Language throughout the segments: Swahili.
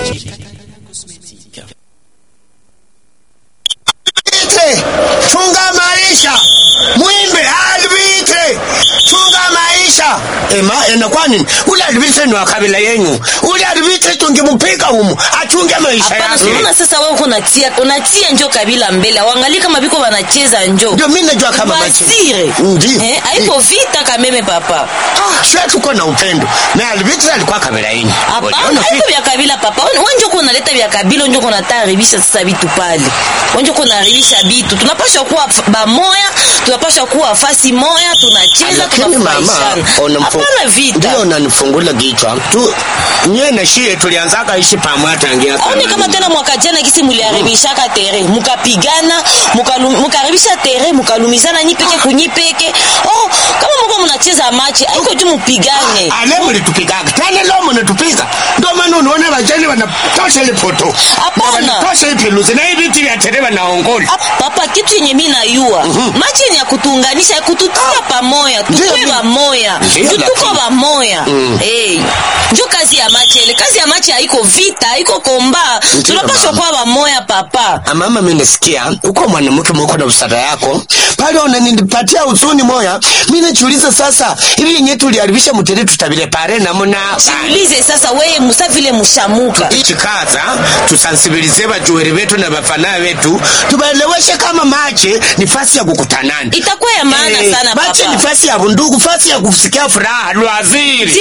Albitre, chunga maisha. Mwimbe albitre, chunga maisha. Ema, inakuwa nini? Ule albitre ni wa kabila yenyu. Ule albitre tungemupiga humu, achunge maisha Hapana, yake. unaona sasa wewe uko unatia unatia njo kabila mbele. Waangalie kama biko wanacheza njo. Ndio mimi najua kama machi. Basire. Ndio. Eh, haiko vita kameme papa. Ah, sio tuko na upendo. Na albitre alikuwa kabila yenyu. Hapana, Uliona haiko vipi? vya kabila papa. Wewe njo uko unaleta vya kabila, njo uko unataribisha sasa vitu pale. Wewe njo uko unaharibisha vitu. Tunapaswa kuwa f- bamoya, tunapaswa kuwa fasi moya, tunacheza, lakini mama tunafurahishana. unamfu- Hapana vita. ndio unanifungula kichwa tu nye na shie tulianzaka ishi pamoja tangia aone zamani. kama tena mwaka jana kisi muliharibishaka tere mukapigana mukalu- mukaharibisha tere mukalumizana nyi peke kunyi peke oh kama muko munacheza machi aiko juu mupigane ale mlitupigaga tena leo mnatupiga ndio maana unaona vajani wanatosha ile poto Hapana. Na wanatosha ipiluzi na hivi viti vya tere wanaongola Ah, papa kitu yenye mi nayua machi yenye ya kutuunganisha ya kututia pamoya Ndio, tukwe ndio. bamoya Ndio, njo tuko lakini- bamoya Eh, njo kazi ya machi ele kazi ya machi haiko vita haiko komba Ndio, tunapaswa mama. kuwa bamoya papa mama mimi nasikia uko mwanamke mwako na usada yako pale unanipatia usuni moya mimi najiuliza sasa hivi yenyewe tuliharibisha mtere tutabile pare namna ulize sasa weye musa vile mushamuka chikaza tusansibilize bajuweri betu na bafana betu tubaeleweshe kama mache ni fasi ya kukutanana itakuwa ya maana Eh, sana mache papa ni fasi ya bundugu fasi ya kusikia furaha lwaziri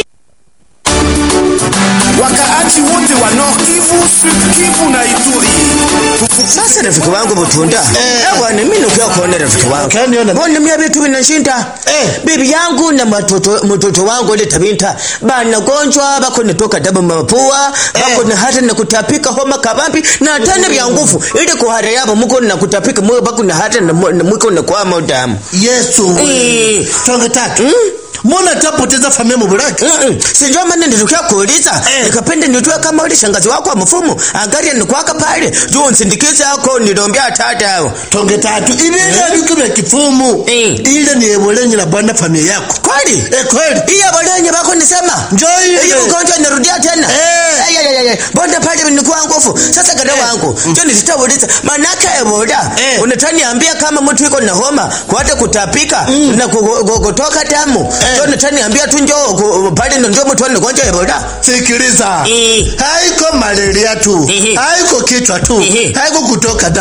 wakaaji wote wa Nord Kivu, Sud Kivu na Ituri. Sasa rafiki wangu Butunda, eh bwana, mimi nakuja kuona rafiki wangu. Ukaniona? Mbona mimi vitu vinashinda? Eh. Bibi yangu na matoto mtoto wangu ile tabinta bana gonjwa bako natoka damu mapua bako na hata na kutapika homa kabambi na tena vya nguvu ile kuhara yabo mko na kutapika mwe bako na hata na mu- na mwiko na kwa damu. yesu Eh. tonge tatu mbona tapoteza familia mubulaki Mm-mm. Sijua maana nilitokea kuuliza Eh. nikapenda nitue kama ule shangazi wako wa mfumo angalia ni kwaka pale juu nsindikize yako nilombea tata tonge tatu ibinga biku bya kifumu Eh. ile ni ebolenyi la bwana familia yako kweli eh kweli hiyo bolenye bako nisema Njoo ile. hiyo ugonjwa inarudia tena Eh. Ay, ay, ay, ay. bonde pale nilikuwa nguvu sasa kada wangu ndio nitauliza manaka ebola Eh. unataniambia kama mtu iko na homa kwate kutapika na ku- ku- kutoka damu ndio unataniambia tu njoo ku- pale ndio mtu ana gonjwa ebola sikiliza Eh. haiko malaria tu Ehe. haiko kichwa tu Ehe. haiko kutoka damu